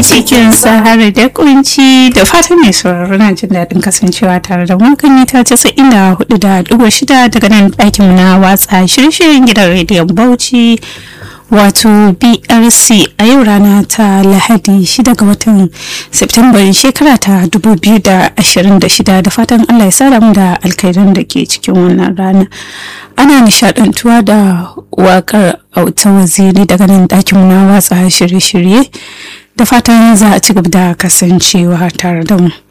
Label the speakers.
Speaker 1: cikin sahara da kunci da fatan mai sauraro na jin daɗin kasancewa tare da wakan mita casa'in da hudu da ɗigo shida daga nan ɗakin na watsa shirye-shiryen gidan rediyon bauchi wato brc a yau rana ta lahadi 6 ga watan september shekara ta 2026 da fatan allah ya sada mu da alkairan da ke cikin wannan rana ana nishadantuwa da wakar auta waziri daga nan ɗakin na watsa shirye-shirye da fatan za a ci gaba da kasancewa tare da mu